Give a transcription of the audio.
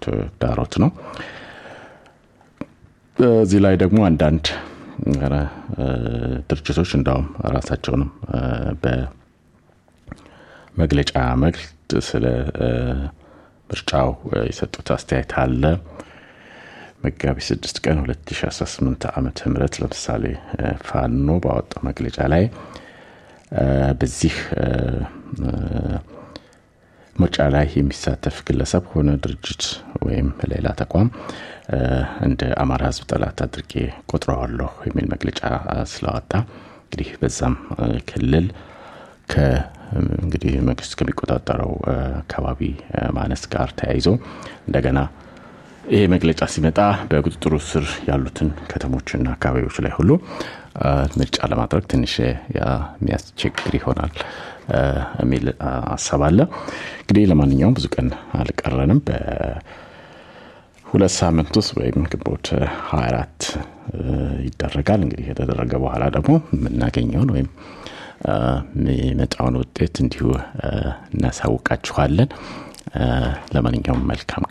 ተግዳሮት ነው። እዚህ ላይ ደግሞ አንዳንድ ድርጅቶች እንዳውም ራሳቸውንም በመግለጫ መልክ ስለ ምርጫው የሰጡት አስተያየት አለ። መጋቢት 6 ቀን 2018 ዓመተ ምህረት ለምሳሌ ፋኖ ባወጣው መግለጫ ላይ በዚህ ምርጫ ላይ የሚሳተፍ ግለሰብ ሆነ ድርጅት ወይም ሌላ ተቋም እንደ አማራ ሕዝብ ጠላት አድርጌ ቆጥረዋለሁ የሚል መግለጫ ስላወጣ እንግዲህ በዛም ክልል እንግዲህ መንግስት ከሚቆጣጠረው አካባቢ ማነስ ጋር ተያይዞ እንደገና ይሄ መግለጫ ሲመጣ በቁጥጥሩ ስር ያሉትን ከተሞችና አካባቢዎች ላይ ሁሉ ምርጫ ለማድረግ ትንሽ የሚያስቸግር ይሆናል የሚል ሀሳብ አለ። እንግዲህ ለማንኛውም ብዙ ቀን አልቀረንም። በሁለት ሳምንት ውስጥ ወይም ግንቦት 24 ይደረጋል። እንግዲህ ከተደረገ በኋላ ደግሞ የምናገኘውን ወይም የሚመጣውን ውጤት እንዲሁ እናሳውቃችኋለን። ለማንኛውም መልካም